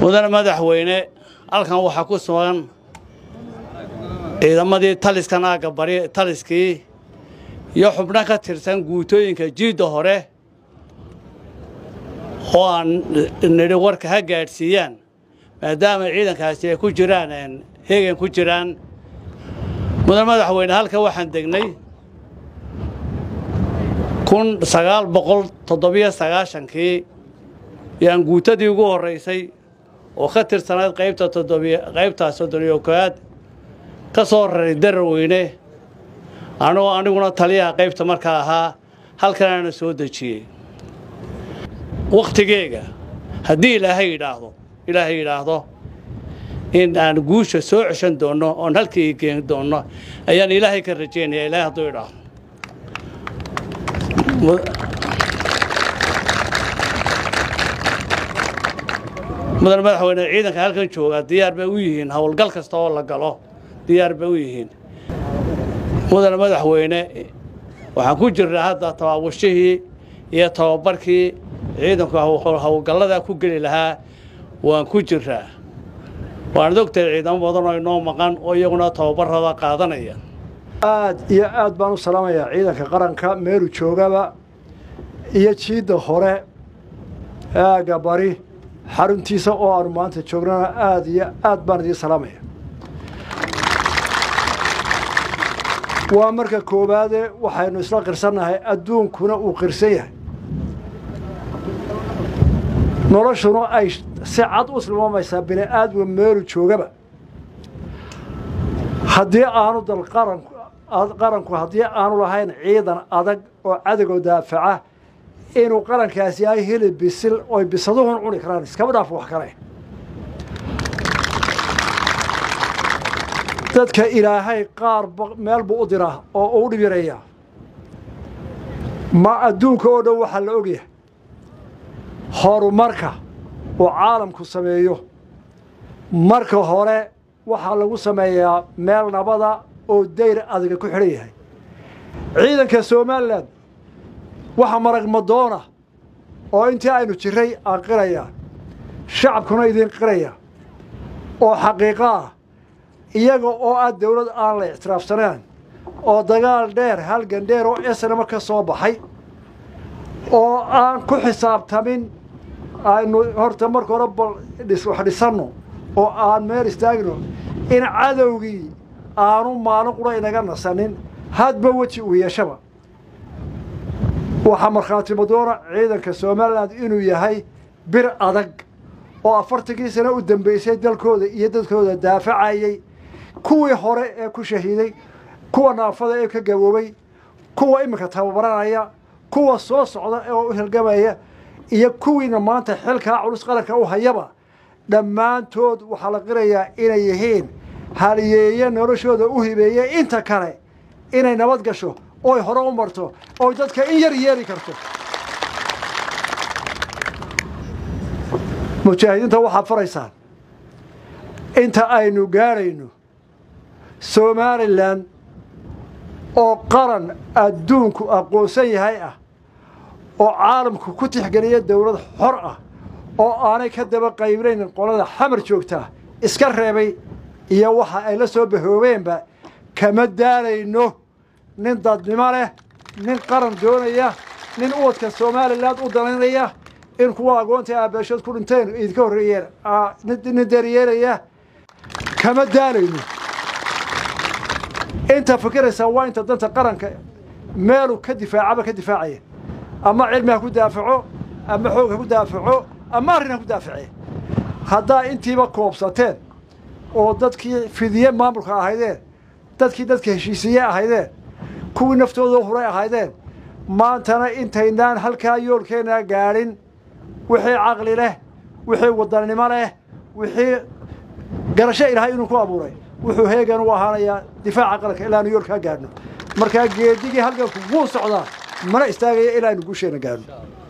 mudane madaxweyne halkan waxaa ku sugan ciidamadii taliskan aagga bari taliskii iyo xubno ka tirsan guutooyinka jiidda hore oo aan nidhi warka ha gaadhsiiyaan maadaama ciidankaasi ay ku jiraan heegan ku jiraan mudane madaxweyne halka waxaan degnay kun sagaal boqol toddobiyo sagaashankii yaan guutadii ugu horraysay oo ka tirsanayd qaybta toddobiy qaybta soddoniyo koowaad ka soo raray daraweyne anigoo aniguna taliyaha qaybta markaa ahaa halkanaana soo dejiyey wakhtigeega haddii ilaahay yidhaahdo ilaahay yidhaahdo in aan guusha soo ceshan doonno oon halkii geeni doonno ayaan ilaahay ka rajaynaya ilaahay hadduu idhaahdo mudan madaxweyne ciidanka halkan jooga diyaar bay u yihiin howlgal kasta oo la galo diyaar bay u yihiin mudan madaxweyne waxaan ku jirnaa hadda tabaabashihii iyo tababarkii ciidanku howlgallada ku geli lahaa waan ku jiraa waanad ogtahay ciidamo badan oo inoo maqan oo iyaguna tababarada qaadanaya aad iyo aad baan u salaamayaa ciidanka qaranka meelu joogaba iyo jiidda hore aagga bari xaruntiisa oo aanu maanta joognana aad iyo aad baan idiin salaamaya waa marka koowaade waxaynu isla qirsannahay adduunkuna uu qirsan yahay noloshuna ay si cad u silmaamaysaa bini aadmiga meelu joogaba haddii aanu dal qaranku qaranku haddii aanu lahayn ciidan adag oo cadowga daafaca inuu qarankaasi yahay hilib bisil oy bisaduhun cuni karaan iskaba dhaaf wax kale dadka ilaahay qaar meel buu u diraa oo u dhib yareeyaa ma adduunka oo dhan waxaa la ogyahay horumarka uu caalamku sameeyo marka hore waxaa lagu sameeyaa meel nabada oo dayr adiga ku xidhan yahay ciidanka somalilan waxa marag madoona oo intii aynu jiray aan qirayaa shacabkuna idiin qiraya oo xaqiiqo ah iyaga oo ah dawlad aan la ictiraafsanaan oo dagaal dheer halgan dheer oo esnama ka soo baxay oo aan ku xisaabtamin aynu horta marka hore bal wax dhisanno oo aan meel istaagno in cadowgii aanu maalin qura inaga nasanin hadba weji uu yeeshaba waxaa markhaati madoona ciidanka somalilan inuu yahay bir adag oo afartankii sano u dambeysay dalkooda iyo dadkooda daafacayey kuwii hore ee ku shahiiday kuwa naafada ee ka gaboobay kuwa iminka tababaranaya kuwa soo socda ee u hilgamaya iyo kuwiina maanta xilkaa culus qaranka u hayaba dhammaantood waxaa la qirayaa inay yihiin haliyeeye noloshooda u hibeeye inta kale inay nabad gasho oy hore u marto oy dadka in yar yeeli karto mujaahidiinta waxaad faraysaan inta aynu gaadhayno somalilan oo qaran adduunku aqoonsan yahay ah oo caalamku ku tixgeliya dawlad xor ah oo aanay ka daba qaybnayn qolada xamar joogtaa iska reebay iyo waxa ay la soo bahoobeenba kama daalayno nin dadnimo leh nin qaran doonaya nin uwadka somalilan u danaynaya in kuwa agoonta aabeeshood ku dhinteen idinka horreeyeen nin daryeelaya kama daalayno inta fikiraysaa waa inta danta qaranka meelu ka difaacaba ka difaacaya ama cilmi ha ku daafaco ama xoog ha ku daafaco ama arrin ha ku daaface haddaa intiiba koobsateen oo dadkii fidiye maamulka ahaydeen dadkii dadka heshiisiye ahaydeen kuwii naftooda huray ahaydeen maantana intaynaan halkaa yoolkeennaa gaadhin wixii caqli leh wixii wadannimo leh wixii garasho ilaahay inuu ku abuuray wuxuu heegan u ahaanayaa difaaca qaranka ilaanu yoolkaa gaadhno markaa geedigii halganku wuu socdaa mana istaagaya ilaa aynu guusheenna gaadhno